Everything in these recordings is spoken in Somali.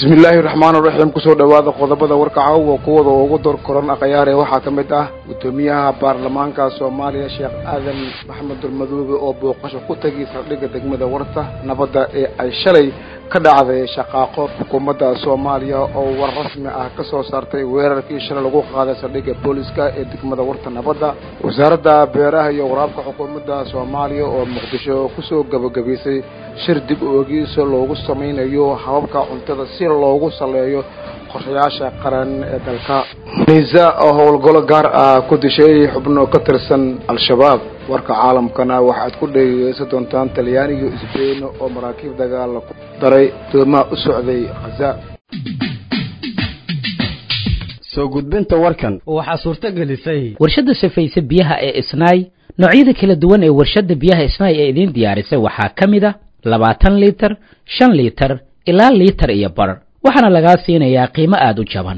bismillaahi raxmaan raxiim kusoo dhowaada qodobada warka caawa kuwada ugu door koran akhyaare waxaa ka mid ah guddoomiyaha baarlamaanka soomaaliya sheekh aadan maxamed dulmadoobe oo booqasho ku tegay saldhigga degmada warta nabadda ee ay shalay ka dhacday shaqaaqo xukuumadda soomaaliya oo war rasmi ah ka soo saartay weerarkii shalay lagu qaaday saldhigga booliska ee degmada warta nabadda wasaaradda beeraha iyo waraabka xukuumadda soomaaliya oo muqdisho kusoo gabagabaysay shir dib oogiisa loogu samaynayo hababka cuntada si loogu saleeyo qorshayaasha qaran ee dalka niisa oo howlgalo gaar ah ku dishay xubno ka tirsan al-shabaab warka caalamkana waxaad ku dhegeysan doontaan talyaaniga isbeyn oo maraakiib dagaal ku daray doomaha u socday khaza soo gudbinta warkan waxaa suurto gelisay warshadda safayse biyaha ee isnaay noocyada kala duwan ee warshadda biyaha isnaay ee idiin diyaarisay waxaa ka mid a labaatan liitar shan liitar ilaa liitar iyo bar waxaana lagaa siinayaa qiimo aada u jaban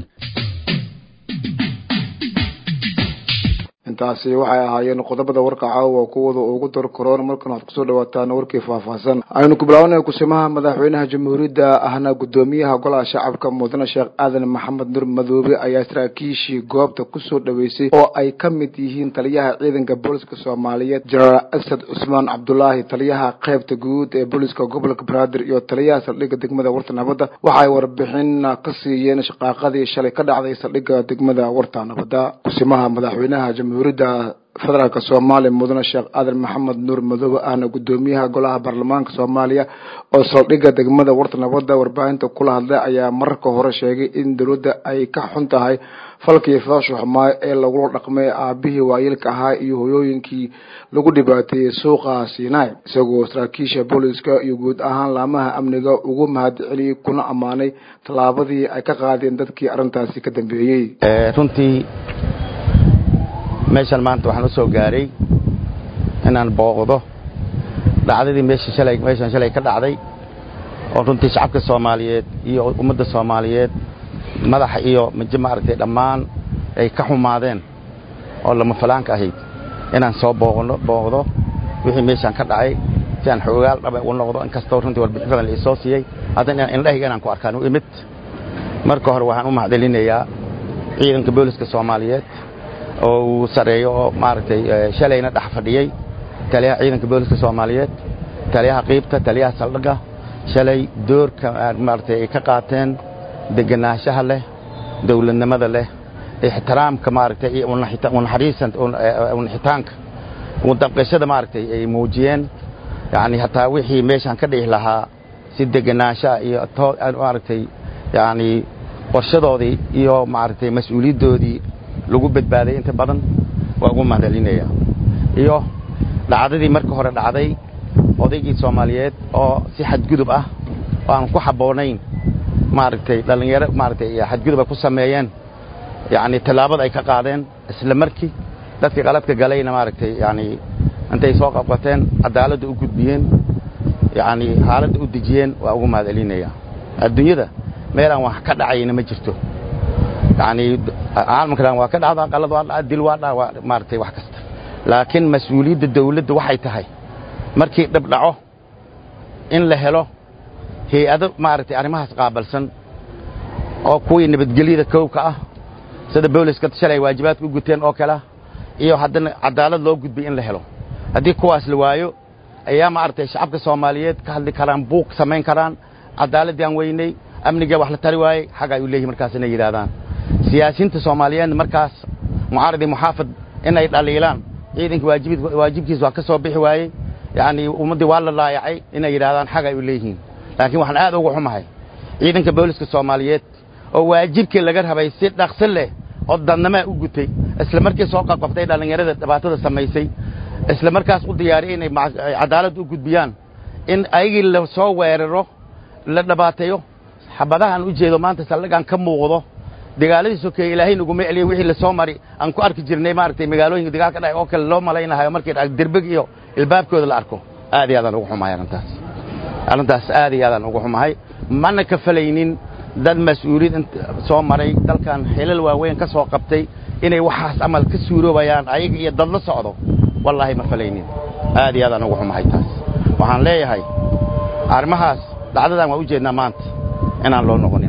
intaasi waxay ahaayeen qodobada warka caawa kuwada ugu dar koroon markan waxaad kusoo dhawaataan warkii faahfaahsan aynu ku bilaabana kusimaha madaxweynaha jamhuuriyadda ahna guddoomiyaha golaha shacabka mudane sheekh aadan maxamed nur madoobe ayaa saraakiishii goobta kusoo dhaweysay oo ay ka mid yihiin taliyaha ciidanka booliska soomaaliyeed jenaraal asad cusmaan cabdulaahi taliyaha qeybta guud ee booliska gobolka banaadir iyo taliyaha saldhigga degmada warta nabadda waxaay warbixin ka siiyeen shaqaaqadii shalay ka dhacday saldhigga degmada warta nabadda kusimaha madaxweynaha jamhuuriyadda federaalk soomaaliya mudane sheekh aadan maxamed nuur madoobe ahna guddoomiyaha golaha baarlamaanka soomaaliya oo saldhigga degmada warta nabadda warbaahinta kula hadlay ayaa mararka hore sheegay in dowladda ay ka xun tahay falkii foosha xumaayo ee lagula dhaqmay aabihii waayeelka ahaa iyo hoyooyinkii lagu dhibaateeyey suuqa sinai isagoo saraakiisha booliska iyo guud ahaan laamaha amniga ugu mahad celiyey kuna ammaanay tallaabadii ay ka qaadeen dadkii arrintaasi ka dambeeyey runtii meeshan maanta waxaan u soo gaaray inaan booqdo dhacdadii meesha shalay meeshan shalay ka dhacday oo runtii shacabka soomaaliyeed iyo ummadda soomaaliyeed madaxa iyo maje maaragtay dhammaan ay ka xumaadeen oo lama falaanka ahayd inaan soo booqno booqdo wixii meeshaan ka dhacay si aan xoogaal dhaba u noqdo inkastoo runtii warbixin badan la isoo siiyey haddana indhahayga inaan ku arkaan u imid marka hore waxaan u mahadcelinayaa ciidanka booliska soomaaliyeed oo uu sareeyo oo maaragtay shalayna dhex fadhiyey taliyaha ciidanka booliska soomaaliyeed taliyaha qiibta taliyaha saldhigga shalay doorka maaragtay ay ka qaateen degenaanshaha leh dawladnimada leh ixtiraamka maaragtay iyo unaxariisan unaxitaanka udabqashada maaragtay ay muujiyeen yacni hataa wixii meeshaan ka dhihi lahaa si degenaanshaha iyo maaragtay yacni qorshadoodii iyo maaragtay mas-uuliyaddoodii lagu badbaaday inta badan waa ugu mahadcelinaya iyo dhacdadii marka hore dhacday odaygii soomaaliyeed oo si xadgudub ah oo aan ku habboonayn maaragtay dhallinyaro maaragtay xadgudub ay ku sameeyeen yacni tallaabada ay ka qaadeen isla markii dadkii qaladka galayna maaragtay yacni intay soo qabqateen cadaaladda u gudbiyeen yacni xaaladda u dejiyeen waa ugu mahadcelinaya adduunyada meelaan wax ka dhacayna ma jirto yacni caalamkan waa ka dhacdaa qalad waa dhaca dil waa dhaca waa maaragtay wax kasta laakiin mas-uuliyadda dawladda waxay tahay markii dhib dhaco in la helo hay-ado maaragtay arrimahaas qaabalsan oo kuwii nabadgelyada kowka ah sida booliska shalay waajibaadka u guteen oo kale iyo haddana cadaalad loo gudbiy in la helo haddii kuwaas la waayo ayaa maaragtay shacabka soomaaliyeed ka hadli karaan buuq samayn karaan cadaaladdii aan weynay amniga wax la tari waayey xag ay u leeyihin markaas inay yidhaahdaan siyaasiyiinta soomaaliyeedna markaas mucaarad iyo muxaafad inay dhaliilaan ciidanka waajibkiisa waa ka soo bixi waayey yacni ummaddii waa la laayacay inay yidhahdaan xag ay u leeyihiin laakiin waxaan aad uga xumahay ciidanka booliska soomaaliyeed oo waajibkii laga rabay si dhaqso leh oo dadnamaa u gutay isla markii soo qabqabtay dhallinyarada dhibaatada samaysay isla markaas u diyaariyay inay cadaalad u gudbiyaan in ayagii la soo weeraro la dhibaateeyo xabadahan u jeedo maanta saldhigaan ka muuqdo dagaaladii sokeeye ilaahay naguma celiya wixii la soo mari aan ku arki jirnay maaragtay magaalooyinka dagaal ka dhacay oo kale loo malaynahayo markay derbeg iyo ilbaabkooda la arko aad iyo aadaan ugu xumahay arrintaas arrintaas aad iyo aadaan ugu xumahay mana ka falaynin dad mas-uuliyad soo maray dalkan xilal waaweyn ka soo qabtay inay waxaas amal ka suuroobayaan ayaga iyo dad la socdo wallaahi ma falaynin aad iyo aadaan ugu xumahay taas waxaan leeyahay arrimahaas dhacdadan waa u jeednaa maanta inaan loo noqonin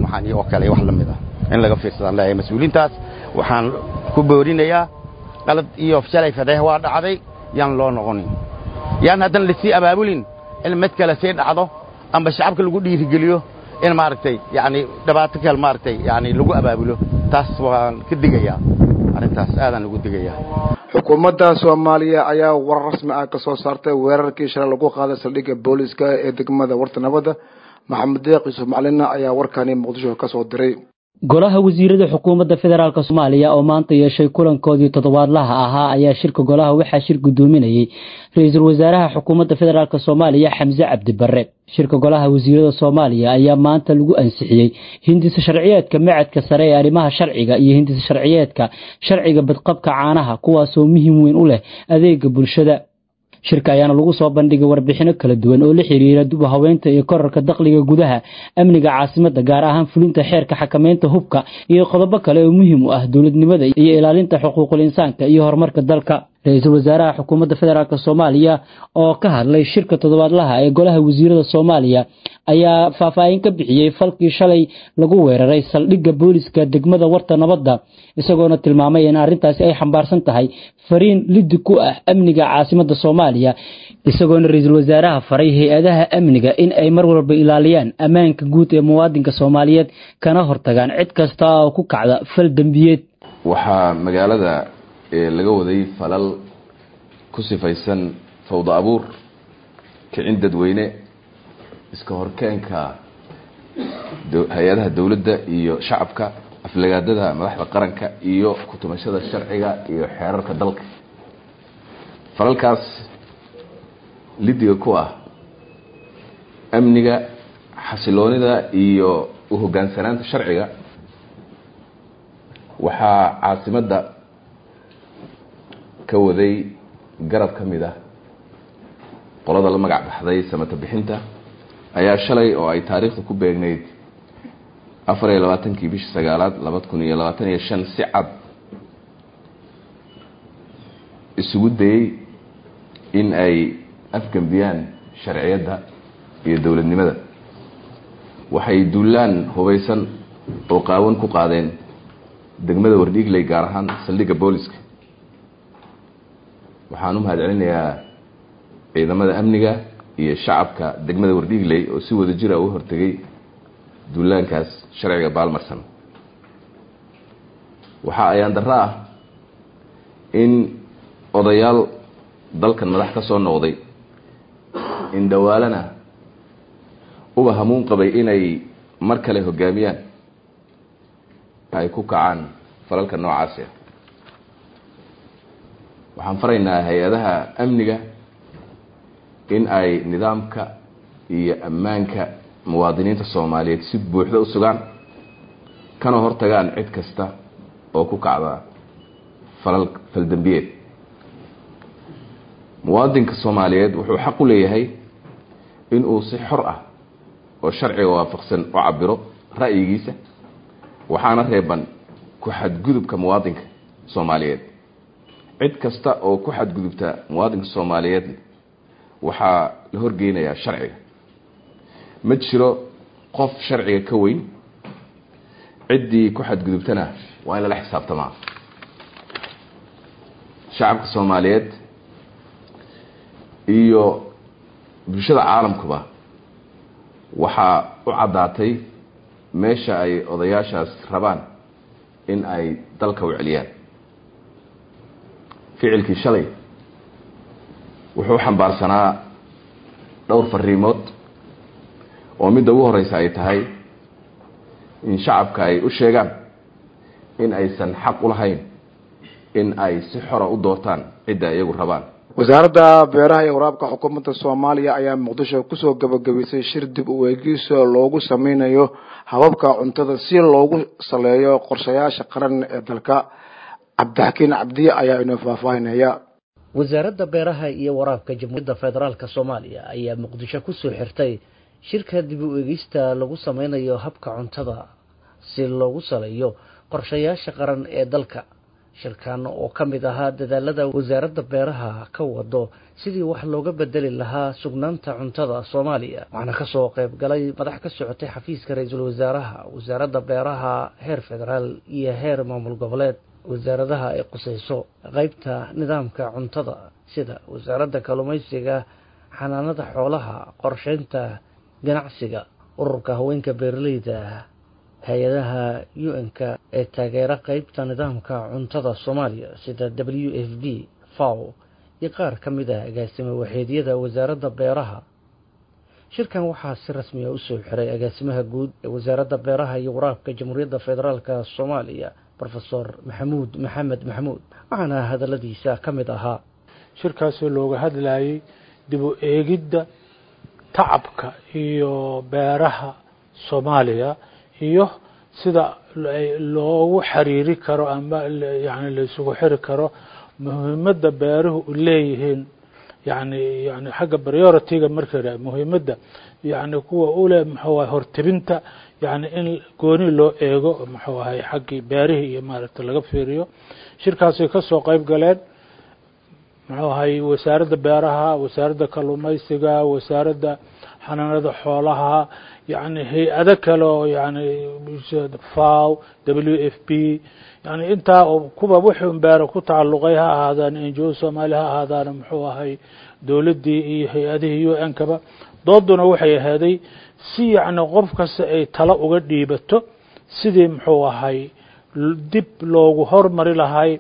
waxaan iyo oo kale wax la mid ah in laga fiirsadaan leeyahay mas-uuliintaas waxaan ku boorinayaa qalad iyo shalay fadeeh waa dhacday yaan loo noqonin yaan haddana lasii abaabulin in mid kale sii dhacdo amba shacabka lagu dhiirigeliyo in maaragtay yani dhibaato kale maaragtay yani lagu abaabulo taas waan ka digayaa arrintaas aadaan ugu digayaa xukuumadda soomaaliya ayaa warar rasmi ah ka soo saartay weerarkii shalay lagu qaaday saldhigga booliska ee degmada warta nabadda maxamed deeq yuusuf macalina ayaa warkani muqdisho ka soo diray golaha wasiirada xukuumadda federaalk soomaaliya oo maanta yeeshay kulankoodii toddobaadlaha ahaa ayaa shirka golaha waxaa shir gudoominayey ra-iisul wasaaraha xukuumadda federaalk soomaaliya xamse cabdi barre shirka golaha wasiirada soomaaliya ayaa maanta lagu ansixiyey hindisa sharciyeedka macadka sare ee arrimaha sharciga iyo hindisa sharciyeedka sharciga badqabka caanaha kuwaasoo muhiim weyn u leh adeega bulshada shirka ayaana lagu soo bandhigay warbixino kala duwan oo la xiriira dub haweynta iyo korarka dakhliga gudaha amniga caasimadda gaar ahaan fulinta xeerka xakamaynta hubka iyo qodobo kale oo muhiim u ah dowladnimada iyo ilaalinta xuquuqul insaanka iyo horumarka dalka ra-iisul wasaaraha xukuumadda federaalk soomaaliya oo ka hadlay shirka toddobaadlaha ee golaha wasiirada soomaaliya ayaa faahfaahin ka bixiyey falkii shalay lagu weeraray saldhigga booliska degmada warta nabadda isagoona tilmaamay in arrintaasi ay xambaarsan tahay fariin liddi ku ah amniga caasimadda soomaaliya isagoona ra-iisul wasaaraha faray hay-adaha amniga in ay mar walba ilaaliyaan ammaanka guud ee muwaadinka soomaaliyeed kana hortagaan cid kasta oo ku kacda fal dembiyeed waxaa magaalada laga waday falal ku sifaysan fawda abuur kicin dadweyne iska horkeenka hay-adaha dowladda iyo shacabka aflagaadada madaxda qaranka iyo kutumashada sharciga iyo xeerarka dalka falalkaas lidiga ku ah amniga xasiloonida iyo u hoggaansanaanta sharciga waxaa caasimadda ka waday garab ka mid ah qolada la magac baxday samata bixinta ayaa shalay oo ay taariikhda ku beegnayd afar iyo labaatankii bishii sagaalaad labada kun iyo labaatan iyo shan si cad isugu dayey in ay afgembiyaan sharciyadda iyo dowladnimada waxay duulaan hubaysan oo qaawan ku qaadeen degmada wardhiigley gaar ahaan saldhigga booliska waxaan u mahad celinayaa ciidamada amniga iyo shacabka degmada wardhiigley oo si wada jira u hortegay duulaankaas sharciga baalmarsan waxaa ayaan darro ah in odayaal dalkan madax ka soo noqday in dhawaalana uba hamuun qabay inay mar kale hoggaamiyaan ay ku kacaan falalka noocaasi ah waxaan faraynaa hay-adaha amniga in ay nidaamka iyo ammaanka muwaadiniinta soomaaliyeed si buuxda u sugaan kana hortagaan cid kasta oo ku kacda falal faldembiyeed muwaadinka soomaaliyeed wuxuu xaq u leeyahay in uu si xor ah oo sharciga waafaqsan u cabiro ra'yigiisa waxaana reeban ku xadgudubka muwaadinka soomaaliyeed cid kasta oo ku xadgudubta muwaadinka soomaaliyeed waxaa la horgeynayaa sharciga ma jiro qof sharciga ka weyn ciddii ku xadgudubtana waa in lala xisaabtamaa shacabka soomaaliyeed iyo bulshada caalamkuba waxaa u caddaatay meesha ay odayaashaas rabaan in ay dalka u celiyaan ficilkii shalay wuxuu xambaarsanaa dhowr fariimood oo midda ugu horeysa ay tahay in shacabka ay u sheegaan in aysan xaq u lahayn in ay si xora u doortaan cidda iyagu rabaan wasaaradda beeraha iyo waraabka xukuumadda soomaaliya ayaa muqdisho kusoo gabagabaysay shir dib u eegiso loogu sameynayo hababka cuntada si loogu saleeyo qorshayaasha qaran ee dalka cabdixakiin cabdiye ayaa inoo faahfaahinaya wasaaradda beeraha iyo waraabka jamhuuriyadda federaalk soomaaliya ayaa muqdisho kusoo xirtay shirka dib u eegista lagu sameynayo habka cuntada si loogu saleeyo qorshayaasha qaran ee dalka shirkan oo ka mid ahaa dadaalada wasaaradda beeraha ka wado sidii wax looga bedeli lahaa sugnaanta cuntada soomaaliya waxaana kasoo qayb galay madax ka socotay xafiiska ra-iisul wasaaraha wasaaradda beeraha heer federaal iyo heer maamul goboleed wasaaradaha ay qusayso qeybta nidaamka cuntada sida wasaaradda kalluumaysiga xanaanada xoolaha qorsheynta ganacsiga ururka haweenka beeraleyda hay-adaha u-n-ka ee taageera qeybta nidaamka cuntada soomaaliya sida w f b faw iyo qaar ka mid ah agaasimo waxeedyada wasaaradda beeraha shirkan waxaa si rasmiya usoo xiray agaasimaha guud ee wasaaradda beeraha iyo waraabka jamhuuriyadda federaalk soomaaliya rofesor maxamuud maxamed maxamuud waxaana hadaladiisa ka mid ahaa shirkaasoo looga hadlayay dib u eegidda tacabka iyo beeraha soomaaliya iyo sida loogu xiriiri karo ama yani laysugu xiri karo muhiimadda beeruhu u leeyihiin yani yani xagga priority-ga marka muhiimadda yani kuwa ule muxuu ahay hortebinta yani in gooni loo eego muxuu ahay xaggii beerihii iyo maaragta laga fiiriyo shirkaasay ka soo qeyb galeen muxuu ahay wasaaradda beeraha wasaaradda kalluumaysiga wasaaradda xanaanada xoolaha yani hay-ado kale oo yani faw w f b yani intaa kuwa wixii beera ku tacalluqay ha ahaadaan ngo soomaali ha ahaadaan muxuu ahay dowladdii iyo hay-adihii u n kaba dooduna waxay ahaaday si yacni qof kasta ay talo uga dhiibato sidii muxuu ahay dib loogu hormari lahay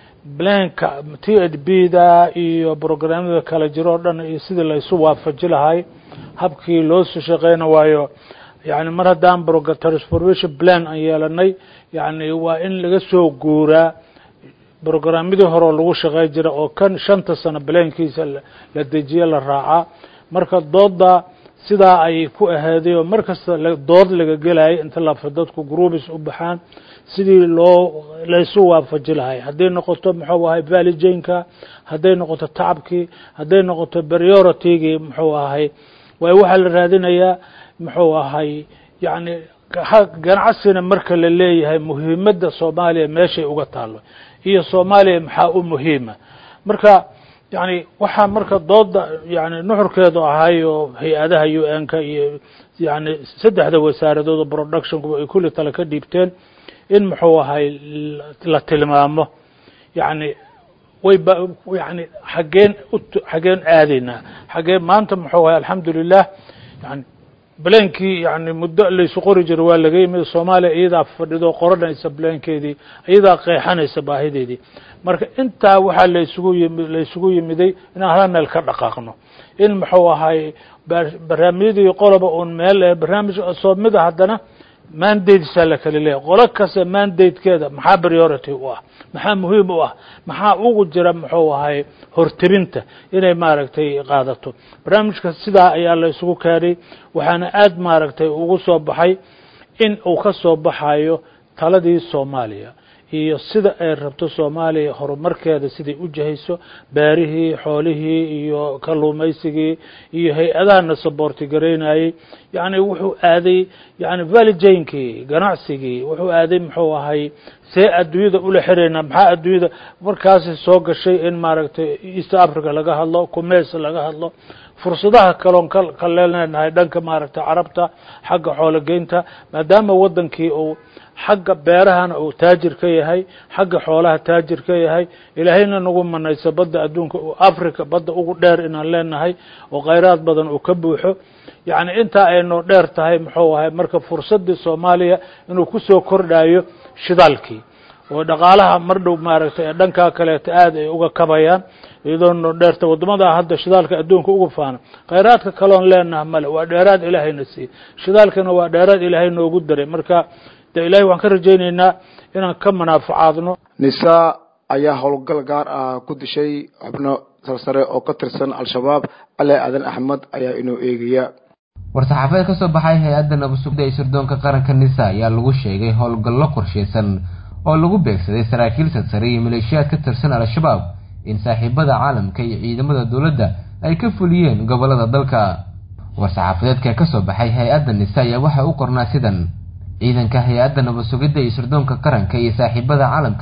blanka t h b da iyo brograamyada kala jiro o dhan iyo sidii laysu waafaji lahay habkii loo soo shaqeyna waayo yani mar haddaan transformation plan aan yeelanay yani waa in laga soo guuraa brograamyadii horeo lagu shaqey jira oo kan shanta sano blankiisa la dejiye la raacaa marka doodda sidaa ayay ku ahaaday oo mar kasta dood laga gelayay inta lafa dadku groubis u baxaan sidii loo laysu waafaji lahay hadday noqoto muxuu ahay valijanka hadday noqoto tacabkii hadday noqoto prioritigii muxuu ahay waay waxaa la raadinayaa muxuu ahay yani ganacsina marka la leeyahay muhiimadda soomaaliya meeshay uga taalo iyo soomaaliya maxaa u muhiima marka yani waxaa marka dooda yani nuxurkeedu ahay oo hay-adaha u n ka iyo yani saddexda wasaaradood oo productionku ay kulli tale ka dhiibteen in muxuu ahay la tilmaamo yani way ba yani xaggeen xaggeen aadaynaa xaggeen maanta muxuu ahay alxamdulilah yani blankii yani muddo laysu qori jiro waa laga yimid soomaaliya iyadaa fadhido qoranaysa blankeedii iyadaa qeexanaysa baahideedii marka intaa waxaa laysugu yimi laysugu yimiday inaan hal meel ka dhaqaaqno in muxuu ahay barnaamijyadii qoloba uun meel barnaamij soo mida haddana mandatesaa la kala leeyahy qolo kasta mandatekeeda maxaa priority u ah maxaa muhiim u ah maxaa ugu jira muxuu ahay hortebinta inay maaragtay qaadato barnaamijka sidaa ayaa la isugu keenay waxaana aad maaragtay ugu soo baxay in uu ka soo baxayo taladii soomaaliya iyo sida ay rabto soomaaliya horumarkeeda siday u jahayso beerihii xoolihii iyo kalluumaysigii iyo hay-adahana saboorti garaynayey yani wuxuu aaday yani valijankii ganacsigii wuxuu aaday muxuu ahay see adduunyada ula xiraynaa maxaa adduunyada markaasi soo gashay in maaragtay east africa laga hadlo kumeys laga hadlo fursadaha kaloon ka leenahay dhanka maaragtay carabta xagga xoologeynta maadaama wadankii uu xagga beerahana uu taajir ka yahay xagga xoolaha taajir ka yahay ilaahayna nagu manayso badda adduunka africa badda ugu dheer inaan leenahay oo khayraad badan uu ka buuxo yacni intaa aynoo dheer tahay muxuu ahay marka fursaddii soomaaliya inuu kusoo kordhayo shidaalkii oo dhaqaalaha mar dhow maaragtay ee dhankaa kaleeto aad ay uga kabayaan iyadoo noo dheerta waddamadaa hadda shidaalka adduunka uga faana khayraadka kaloon leenaha male waa dheeraad ilaahayna siiyey shidaalkana waa dheeraad ilaahay noogu daray marka de ilahay waxaan ka rajaynaynaa inaan ka manaafacaadno nisaa ayaa howlgal gaar ah ku dishay xubno sarsare oo ka tirsan al-shabaab ale aadan axmed ayaa inoo eegaya war-saxaafadeed ka soo baxay hay-adda nabasugda ee sirdoonka qaranka nisa ayaa lagu sheegay howlgallo qorshaysan oo lagu beegsaday saraakiil sarsare iyo maleeshiyaad ka tirsan al-shabaab in saaxiibada caalamka iyo ciidamada dowladda ay ka fuliyeen gobollada dalka war-saxaafadeedka ka soo baxay hay-adda nisa ayaa waxaa u qornaa sidan ciidanka hay-adda nabasugidda iyo sirdoonka qaranka iyo saaxiibada caalamka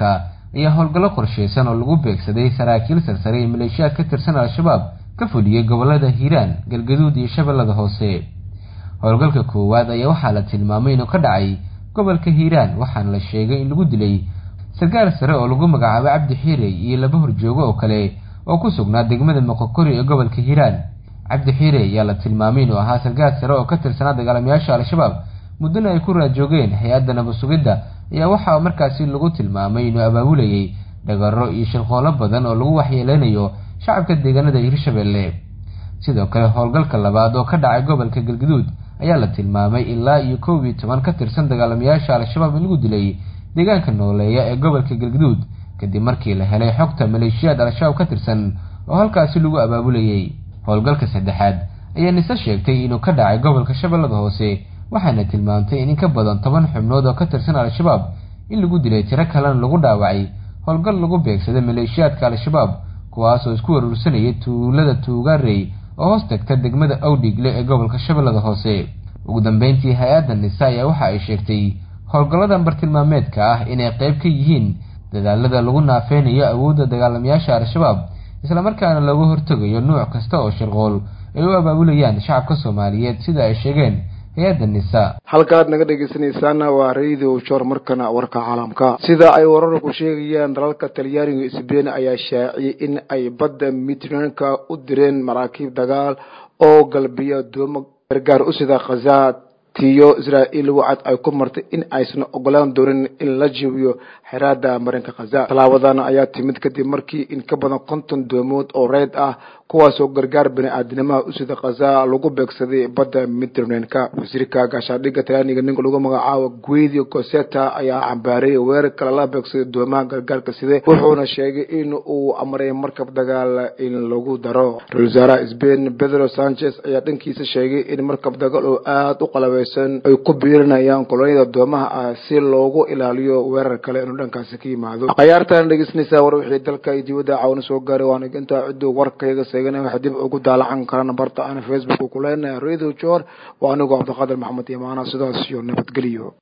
ayaa howlgallo qorsheysan oo lagu beegsaday saraakiil sarsare iyo maleeshiyaad ka tirsan al-shabaab ka fuliyey gobolada hiiraan galgaduud iyo shabeellada hoose howlgalka koowaad ayaa waxaa la tilmaamay inuu ka dhacay gobolka hiiraan waxaana la sheegay in lagu dilay sarkaal sare oo lagu magacaabo cabdi xiirey iyo laba horjoogo oo kale oo ku sugnaa degmada moqokori ee gobolka hiiraan cabdi xiirey ayaa la tilmaamay inuu ahaa sarkaal sare oo ka tirsanaa dagaalamayaasha al-shabaab muddana ay ku raajoogeen hay-adda nabasugidda ayaa waxaa markaasi lagu tilmaamay inuu abaabulayay dhagaro iyo shirqoolo badan oo lagu waxyeeleynayo shacabka deegaanada hirshabelle sidoo kale howlgalka labaad oo ka dhacay gobolka galgaduud ayaa la tilmaamay ilaa iyo kow iyo toban ka tirsan dagaalamayaasha al-shabaab in lagu dilay deegaanka nooleeya ee gobolka galgaduud kadib markii la helay xogta maleeshiyaad al-shabaab ka tirsan oo halkaasi lagu abaabulayay howlgalka saddexaad ayaa nise sheegtay inuu ka dhacay gobolka shabeellada hoose waxaana tilmaamtay in in ka badan toban xubnood oo ka tirsan al-shabaab in lagu dilay tiro kalena lagu dhaawacay howlgal lagu beegsaday maleeshiyaadka al-shabaab kuwaas oo isku warursanayay tuulada tuugaarey oo hoos tagta degmada awdhigle ee gobolka shabeellada hoose ugu dambeyntii hay-adda nisa ayaa waxa ay sheegtay howlgalladan bartilmaameedka ah inay qayb ka yihiin dadaalada lagu naafeynayo awoodda dagaalamayaasha al-shabaab islamarkaana looga hortegayo nuuc kasta oo shirqool ay u abaabulayaan shacabka soomaaliyeed sida ay sheegeen hay-adda nisa halka aad naga dhegeysanaysaana waa radio jor markana warka caalamka sida ay wararku sheegayaan dalalka talyaaniga iyo sbein ayaa shaaciyay in ay badda midranka u direen maraakiib dagaal oo galbiya doomo gargaar u sida khaza tiyo israa'iil wacad ay ku martay in aysan ogolaan doonin in la jibiyo xeraada marinka khaza tallaabadan ayaa timid kadib markii in ka badan konton doomood oo reyd ah kuwaasoo gargaar bani-aadinimaha u sida khaza lagu beegsaday badda midranenka wasiirka gaashaadhigga talyaaniga ninka lagu magacaabo guedio coseta ayaa cambaaray weerarka lala beegsaday doomaha gargaarka side wuxuuna sheegay in uu amray markab dagaal in lagu daro ra-isul wasaaraha sbain pedro sanchez ayaa dhankiisa sheegay in markab dagaal oo aada u qalabeysan ay ku biirinayaan kolonyada doomaha ah si loogu ilaaliyo weerar kale inuu dhankaasi ka yimaado khayaartan dhegeysanaysaa war wixii dalka iyo dibadda caawina soo gaaray waana intaa ciduu warkayga seegana waxa dib ugu daalacan karana barta ana facebook ku leenahay radio jor waa anigoo cabdiqaadir maxamed imaana sidaas iyo nabadgeliyo